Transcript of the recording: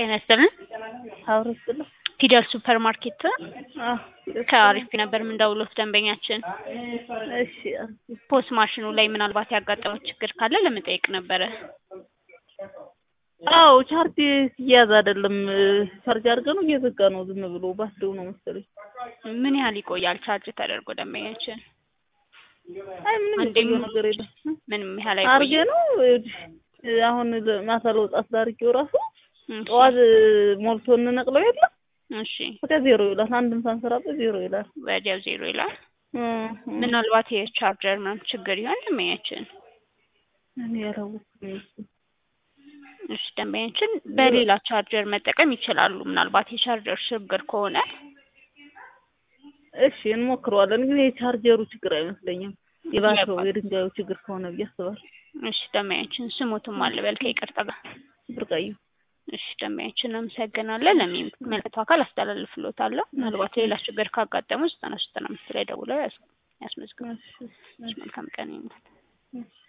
ጤና ይስጥልን። አብሮ ይስጥልኝ። ፊደል ሱፐር ማርኬት አዎ፣ ከአሪፍ ነበር የምንደውለው ደንበኛችን እሺ ፖስ ማሽኑ ላይ ምናልባት ያጋጠመው ችግር ካለ ለመጠየቅ ነበረ። አዎ ቻርጅ ሲያዝ አይደለም ቻርጅ አድርገ ነው እየዘጋ ነው ዝም ብሎ ባስደው ነው መሰለኝ። ምን ያህል ይቆያል ቻርጅ ተደርጎ ደንበኛችን? አይ ምንም አንዴ የቆየው ነገር የለም። ምንም ያህል አርጌ አይቆይም። ነው ይኸውልሽ፣ አሁን ማታ ለውጣት ዳርጌው ራሱ እሺ፣ ጠዋት ሞልቶ እንነቅለው የለም እሺ፣ ወዲያ ዜሮ ይላል። አንድም ሳንሰራበት ዜሮ ይላል። ወዲያው ዜሮ ይላል። እ እ ምናልባት የቻርጀር ምናምን ችግር ይሆን ደንበኛችን? እኔ ያላወቅኩም እሱ። እሺ ደንበኛችን በሌላ ቻርጀር መጠቀም ይችላሉ። ምናልባት የቻርጀር ችግር ከሆነ እሺ እንሞክረዋለን፣ ግን የቻርጀሩ ችግር አይመስለኝም። የባትሪው የድንጋዩ ችግር ከሆነ ብዬ አስባለሁ። እሺ ደንበኛችን ስሙትም አልበል ከይቅርታ ጋር ብርቃዩ እሺ ደንበኛችን እናመሰግናለን። ለሚመለከተው አካል አስተላልፍሎታለሁ። ምናልባት ሌላ ችግር ካጋጠሙ ዘጠና ዘጠና አምስት ላይ ደውለው ያስ- ያስመዝግቡ። እሺ፣ መልካም ቀን ይሁንልዎት። እሺ